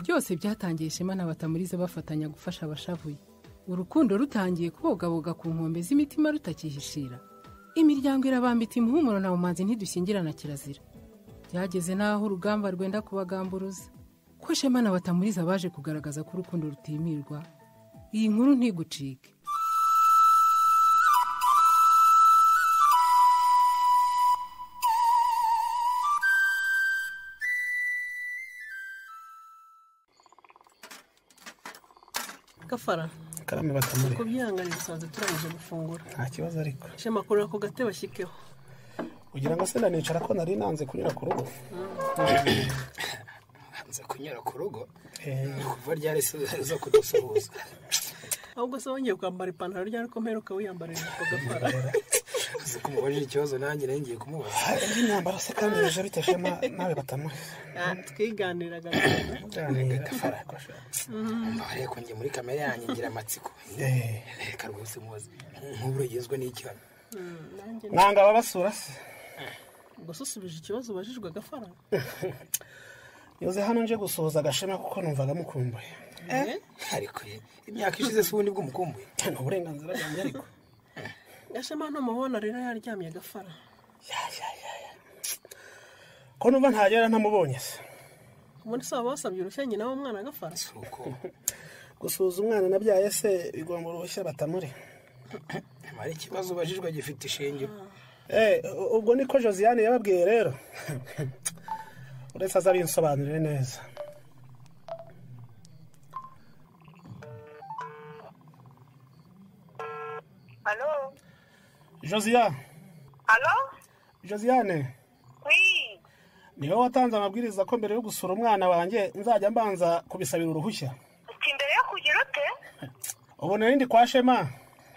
byose byatangiye ishema na batamurize bafatanya gufasha abashavuye urukundo rutangiye kubogaboga ku nkombe z'imitima rutakihishira imiryango irabambita umuhumuro na bumanzi ntidushyingirana kirazira byageze n'aho urugamba rwenda kubagamburuza ko shema na batamuriza baje kugaragaza ko urukundo rutimirwa iyi nkuru ntigucike gafara karame batamure ku byihanganire dusanzwe turangije gufungura nta kibazo ariko shema makuru ako gate bashyikeho ugira ngo se nicara ko nari nanze kunyura ku rugo nze kunyura ku rugo ni ukuva ryari se zo kudusuhuza ahubwo se wongeye kwambara ipantaro ryari ko mperuka wiyambarira ako gafara uzi ko umubajije ikibazo nanjye nari ngiye kumubaza Ah, indi myambaro se kandi bije bitashema nawe batamure Ah, twiganiraga cyane. cyane gafara kosha mbabareye ko njye muri kamere yanjye ngira amatsiko Eh, reka rwose mubaze nk'uburo ugizwe n'icyono Mm, nanjye nanga ababasura se gusa usubije ikibazo ubajijwe gafara yoze hano nje gusuhuza agashema kuko numvaga mukumbuye Eh? ariko ye, imyaka ishize si ubundi bw'umukumbuye ni uburenganzira bwanjye ariko gashema hano mubona rero yaryamye gafara Ya, ya, ya, ya. ko numva ntagera ntamubonye se ubundi se waba wasabye urushya nyina w'umwana gafara si uko gusuhuza umwana nabyaye se bigomba uruhushya batamure mara ikibazo ubajijwe gifite ishingiro Eh, u- ubwo niko josiane yababwiye rero uretse azabinsobanurire neza Allô josiya Allô josiane Oui ni wowe watanze amabwiriza ko mbere yo gusura umwana wanjye nzajya mbanza kubisabira uruhushya uti mbere yo kugira ute ubu narindi kwa shema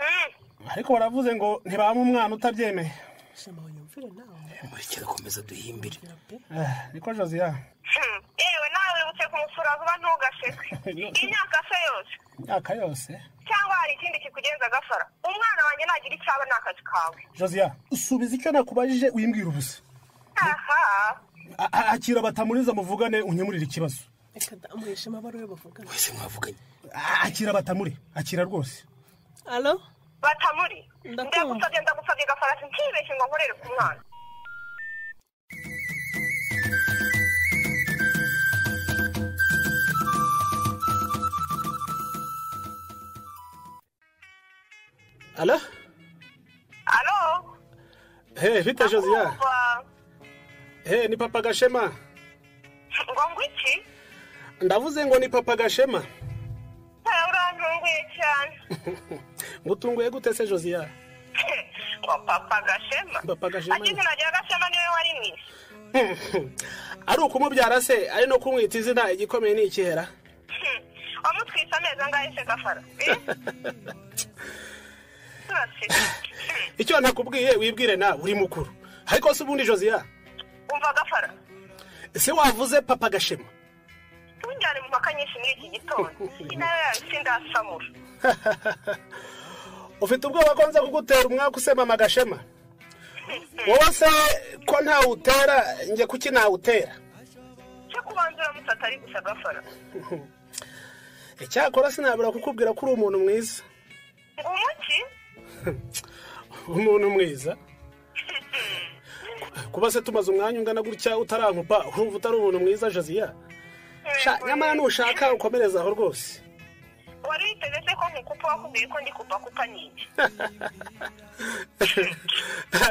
Mm. ariko baravuze ngo ntibame umwana utabyemeye shema wiyumvire nawe mureke dukomeza duhimbire gira pe Eh, niko josiya Hmm. yewe nawe wibutse kumusura vuba ntugasheke imyaka se yose imyaka yose cyangwa hari ikindi kikugenza agafara umwana wanjye nagira icyo aba ni akazi kawe josiya usubiza icyo nakubajije wimbwira ubusa aha A- a- akira batamuriza muvugane unyemurire ikibazo reka da umuhe shema aba ariwe bavugana wese mwavuganye A- akira batamure akira rwose alo batamuri Ndakumva. ndagusabye ndagusabye gafarasi ntibeshye ngo nkorere ku mwana ala alo he bite josiya ndakumva he ni papa gashema ngo ngo iki ndavuze ngo ni papa gashema ntawe urantunguye cyane ngutunguye gute se josiya ngo papa gashema Papa Gashema. ati izina rya gashema niwe wari mwiza ari ukumubyara se ari no kumwita izina igikomeye ni ikihera Hmm. wamutwise amezi angahe se gafara Eh? Turaseka. Hmm. icyo ntakubwiye wibwire nawe uri mukuru ariko se ubundi josiya umva gafara se wavuze papa gashema tunjyane mu mpaka nyinshi muri iki gitondo inawe yabisindasamura ufite ubwoba ko nza kugutera umwaka usema mama gashema wowe se ko ntawutera njye kuki nawutera cyo kubanza uramutse atari gusa gafara icyakora sinabura kukubwira ko uri umuntu mwiza ngo umuki umuntu mwiza kuba se tumaze umwanya ungana gutya utarankupa urumva utari umuntu mwiza josiya Sha, nyamara nushaka ukomereza aho rwose wari witeze se ko nkukupa wakubwiye ko ndi kupakupa ni iki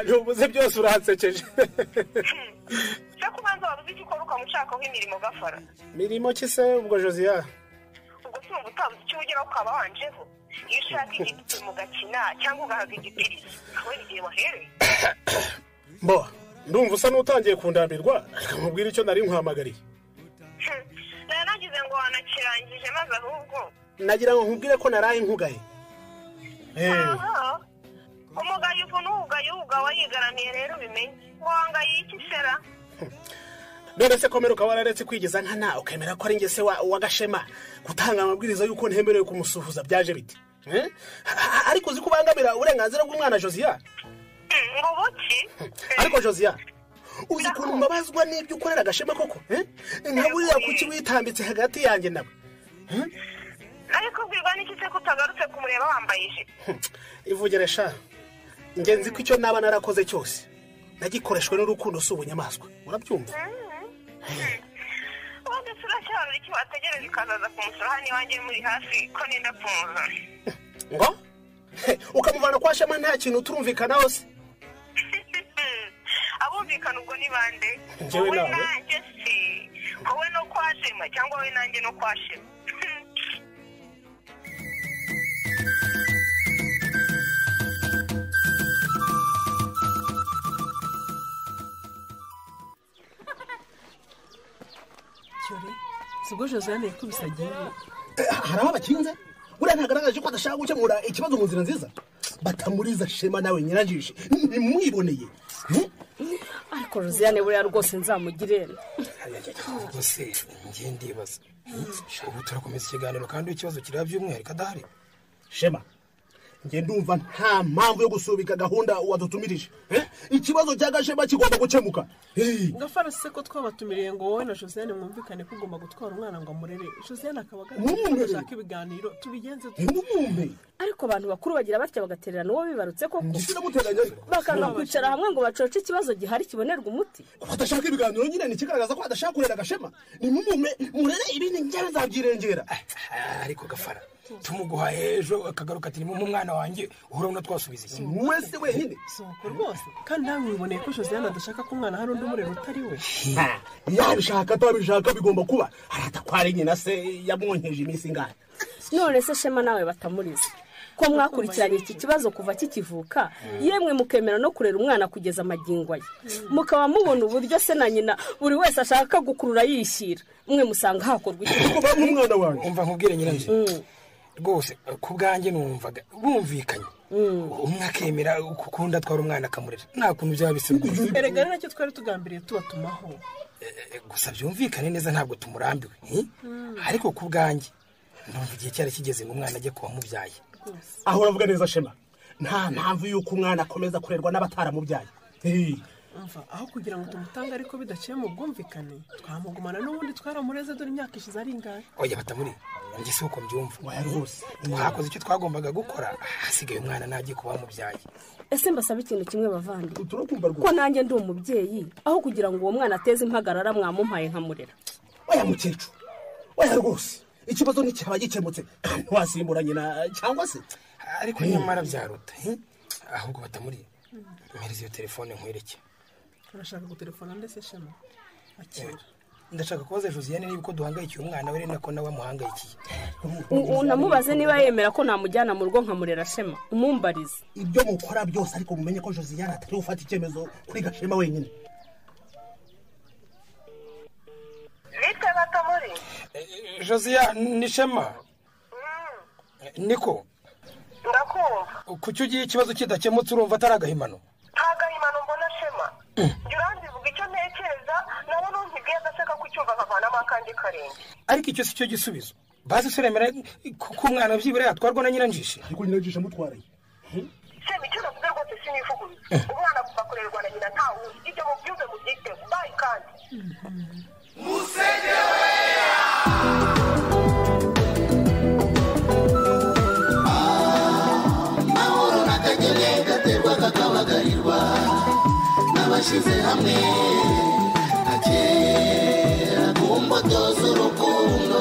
ntubuze byose uransekeje cyo kubanza wabuze icyo ukora ukamushakaho imirimo gafara mirimo ki se ubwo josiya ubwo si ubu utabuze icyo ugeraho ukaba wanjeho iyo ushaka igiti mugakina cyangwa ugahaga igipirizo kubera igihe wahereye mbo ndumva usa n'utangiye kundambirwa nkubwira icyo nari nkuhamagariye Hmm. nari nagize ngo wanakirangije maze ahubwo nagira ngo nkubwire ko naraye nkugaye Eh, aha umugayo uvuna uwugaye uwuga wayigaramiye rero ubimenye wangaye iki sera none se komera ukaba wararetse kwigeza nkana ukemera ko ari nge se wa- wa gashema gutanga amabwiriza y'uko ntemerewe kumusuhuza byaje bite Eh? A- a- ariko uzi ko ubangamira uburenganzira bw'umwana josiya Hmm, ngo buki ariko josiya uzi ukuntu mbabazwa n'ibyo ukorera agashema koko eh? nka buriya kuki witambitse hagati yanjye nawe ariko ubwirwa n'iki se ko utagarutse kumureba wambaye ijipo ivugeresha njye nzi ko icyo naba narakoze cyose nagikoreshwe n'urukundo si ubunyamaswa urabyumva ubundi turacyarura iki wategereza ukazaza kumusura hano iwanjye muri hafi ko nenda kumuzana ngo He, ukamuvana kwa shema nta kintu turumvikanaho se abumvikana ubwo ni bande Njyewe wowe nawe. nanjye se wowe no kwa shema cyangwa wowe nanjye no kwa shema cyore si ubwo josiane yakubise agiye hari aho bakinze buriya ntagaragaje ko adashaka gukemura ikibazo mu nzira nziza batamuriza shema nawe nyirajishe nimwiboneye ariko josiane buriya rwose nzamugire ubuse ngiye ndibaza ubu turakomeza ikiganiro kandi ikibazo kireba by'umwihariko adahari shema njye ndumva nta mpamvu yo gusubika gahunda wadutumirije Eh? ikibazo cya gashema kigomba gukemuka Hey, gafara se ko twabatumiriye ngo wowe na josiane mwumvikane ko ugomba gutwara umwana ngo amurere josiane akaba agaragaje ko Mumurere. adashaka ibiganiro tubigenze ntimwumve ariko abantu bakuru bagira batya bagatererana uwo bibarutse koko ndetse namuteganya ariko bakanga kwicara hamwe ngo bacoce ikibazo gihari kibonerwa umuti ko adashaka ibiganiro nyine ni ikigaragaza ko adashaka kurera gashema nimumume murere ibindi njyewe nzabyirengera Ah, ariko gafara tumuguhaye ejo akagaruka ati nimwe umwana wanjye uhora ubona twasubiza iki wese wenyine soko rwose kandi nawe wiboneye ko josiane adashaka ko umwana hari undi umurera utari we Ha, yabishaka atabishaka bigomba kuba harata kwa nyina se yamwonkeje iminsi ingana none se shema nawe batamuriza ko mwakurikiranye iki kibazo kuva kikivuka yemwe mukemera no kurera umwana kugeza amagingo ye mukaba mubona uburyo se na nyina buri wese ashaka gukurura yishyira mwe musanga hakorwa iki kuko bamwe umwana wanjye umva nkubwire nyirabyo rwose ku bwanjye numvaga bumvikanye umwe akemera ukundi atwara umwana akamurera nta kuntu byaba bisa rwose erega rero nacyo twari tugambiriye tubatumaho Eh, gusa byumvikane neza ntabwo tumurambiwe eh? ariko ku bwanjye ndumva igihe cyari kigeze ngo umwana ajye kuba mubyaye aho uravuga neza shema nta mpamvu y'uko umwana akomeza kurerwa n'abataramubyaye Hey, umva aho kugira ngo tumutange ariko bidaciye mu bwumvikane twamugumana n'ubundi twaramureze dore imyaka ishize ari ingahe oya batamuri njye si uko mbyumva oya rwose twakoze icyo twagombaga gukora hasigaye umwana ntajye kuba mubyaye ese mbasaba ikintu kimwe bavandi turakumva ko rwose nanjye ndi umubyeyi aho kugira ngo uwo mwana ateze impagarara mwamumpaye nkamurera oya mukecuru oya rwose ikibazo nticyaba gikemutse kandi wasimbura nyina cyangwa se ariko nyamara byaruta eh? ahubwo batamuri mpereza iyo telefone nkwereke urashaka gutelefona ndetse shema akira ndashaka kubaza josiane niba uko duhangayikiye umwana we ari nako nawe amuhangayikiye U- unamubaze niba yemera ko namujyana mu rugo nkamurera shema umumbarize ibyo mukora byose ariko mumenye ko josiane atari gufata icyemezo kuri gashema wenyine nitwe batamuri josiya ni shema niko ndakumva kuki ugiye ikibazo kidakemutse urumva atari agahimano nta gahimano mbona shema jya uranzivuga icyo ntekereza nawe nuntibwiye agaseka kucyumva akavanamo akandi karenge ariko icyo si cyo gisubizo bazi suremera ko umwana byibura yatwarwa na nyiranjishe ariko nyina jishe amutwaraye shema icyo navuze rwose sinifugubiza umwana kuva kurerwa na nyina nta wundi ibyo mubyumve mubyiteho bayi kandi hamwe akera kumbuto z'urukundo